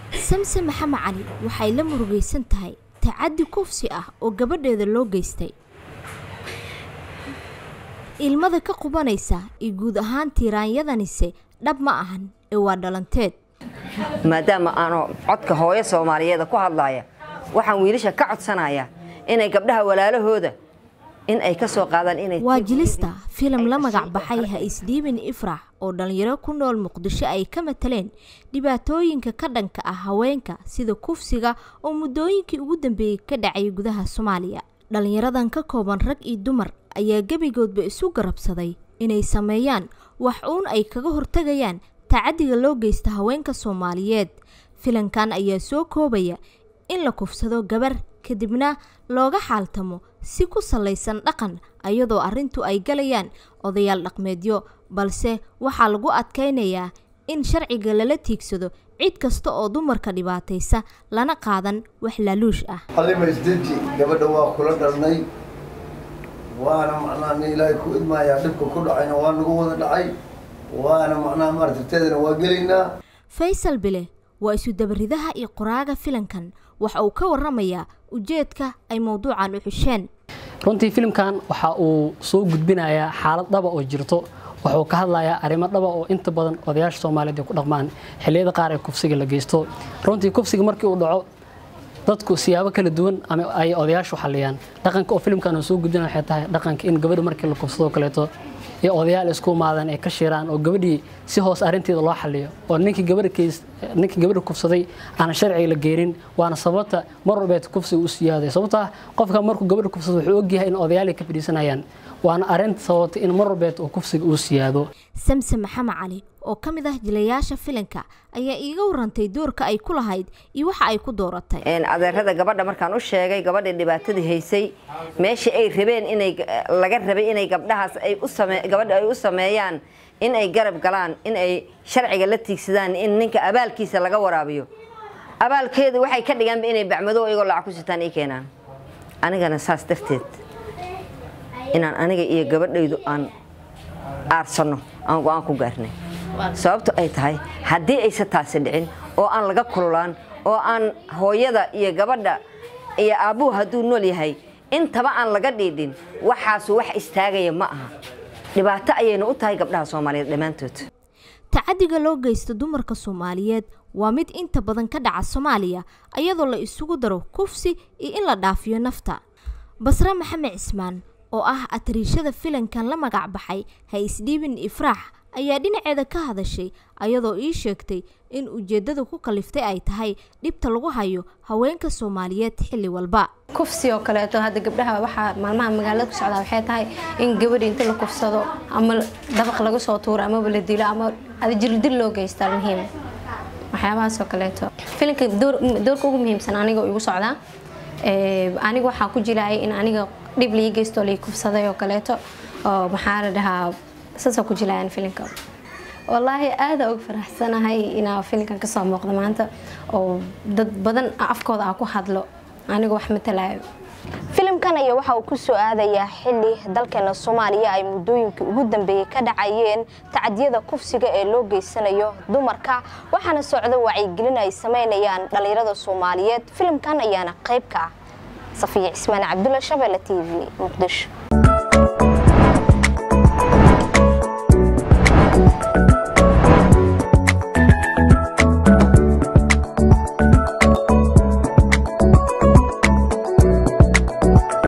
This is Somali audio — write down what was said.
samse maxamed cali waxay la murugaysan tahay tacaddi kufsi ah oo gabadheeda loo geystay ilmada ka qubanaysa iyo guud ahaan tiiraanyadanise dhab ma ahan ee waa dhalanteed maadaama aanu codka hooyo soomaaliyeeda ku hadlaya waxaan wiilasha ka codsanayaa inay gabdhaha walaalahooda in ay ka soo qaadaan inay waa jilista filim la magac baxay ha isdhiibin ifrax oo dhallinyaro ku nool muqdisho ay ka mataleen dhibaatooyinka ka dhanka ah haweenka sida kufsiga oo muddooyinkii ugu dambeeyey ka dhacay gudaha soomaaliya dhallinyaradan ka kooban rag iyo dumar ayaa gebigoodba isu garabsaday inay sameeyaan wax uun ay kaga hortagayaan tacaddiga loo geysta haweenka soomaaliyeed filankan ayaa soo koobaya in la kufsado gabar kadibna looga xaaltamo si ku salaysan dhaqan ayadoo arrintu ay galayaan odayaal dhaqmeedyo balse waxaa lagu adkaynayaa in sharciga lala tiigsado cid kasta oo dumarka dhibaataysa lana qaadan wax laaluush ah halima isdeji gabadha waa kula dhalnay waana macnaha nin ilaahay ku idmaayaa dhibka ku dhacayna waa nagu wada dhacay waana macnaha maartirteedana waa gelaynaa faysal bile waa isu-dabaridaha iyo qoraaga filankan waxa uu ka waramayaa ujeedka ay mowduucan u xusheen runtii filimkan waxa uu soo gudbinayaa xaalad dhaba oo jirto wuxuu ka hadlayaa arrimo dhaba oo inta badan odayaasha soomaaliyeed ay ku dhaqmaan xilliyada qaar ee kufsiga la geysto runtii kufsiga markii uu dhaco dadku siyaabo kala duwan ama ay odayaashu xaliyaan dhaqanka oo filimkan uu soo gudbinaya waxay tahay dhaqanka in gabadha markii la kufsado kaleeto iyo odayaal isku imaadaan ay ka shiraan oo gabadhii si hoos arrinteeda loo xaliyo oo ninkii gabadha keys ninkii gabadha kufsaday aan sharciga la geenin waana sababta mar walbeed kufsiga u siyaaday sababta qofka markuu gabadha kufsado wuxuu ogyahay in odayaal ay ka fadhiisanayaan waana arrinta sababta in mar walbeed uu kufsiga uu siyaado samse maxamed cali oo ka mid ah jilayaasha filanka ayaa iiga warantay doorka ay ku lahayd iyo waxa ay ku dooratay adeerada gabadha markaan u sheegay gabadhii dhibaatadii haysay meeshii ay rabeen inay laga rabay inay gabdhahaas ay u same gabadha ay u sameeyaan in ay garab galaan in ay sharciga la tiigsadaan in ninka abaalkiisa laga waraabiyo abaalkeedu waxay ka dhigaanba inay bacmado iyagoo lacag ku sitaan ii keenaan anigana saas darteed inaan aniga iyo gabadhaydu aan aarsanno aan go-aan ku gaarnay sababto ay tahay haddii aysan taasi dhicin oo aan laga kululaan oo aan hooyada iyo gabadha iyo aabbuhu hadduu nool yahay intaba aan laga dhiidhin waxaasu wax istaagaya ma aha dhibaato ayayna u tahay gabdhaha soomaaliyeed dhammaantood tacaddiga loo geysta dumarka soomaaliyeed waa mid inta badan ka dhaca soomaaliya iyadoo la isugu daro kufsi iyo in la dhaafiyo nafta basre maxamed cismaan oo ah atariishada filankan la magac baxay ha isdhiibin ifraax ayaa dhinaceeda ka hadashay ayadoo ii sheegtay in ujeeddada ku kaliftay ay tahay dhibta lagu hayo haweenka soomaaliyeed xilli walba kufsi oo kaleeto hadda gabdhaha waxaa maalmaha magaalada ku socdaa waxay tahay in gabadha inta la kufsado ama dabaq laga soo tuuro amaba la dilo ama jirdil loo geystaa muhiim waxyaabahaas oo kaleeto filinka doorka ugu muhiimsan aniga igu socdaa aniga waxaa ku jilaayay in aniga dhib lii geysto lii kufsaday oo kaleeto oo maxaa la dhahaa saasoo ku jilaayaan filinka wallaahi aada uga faraxsanahay inaa filinkan kasoo muuqda maanta oo dad badan afkooda aa ku hadlo aniga wax matalaayo filimkan ayaa waxa uu ku soo aadayaa xili dalkeena soomaaliya ay muddooyinkii ugu dambeeyey ka dhacayeen tacadiyada kufsiga ee loo geysanayo dumarka waxaana socda wacyigelin ay sameynayaan dhallinyarada soomaaliyeed filimkan ayaana qayb ka ah safiya cismaan cabdulla shabeelle t v muqdisho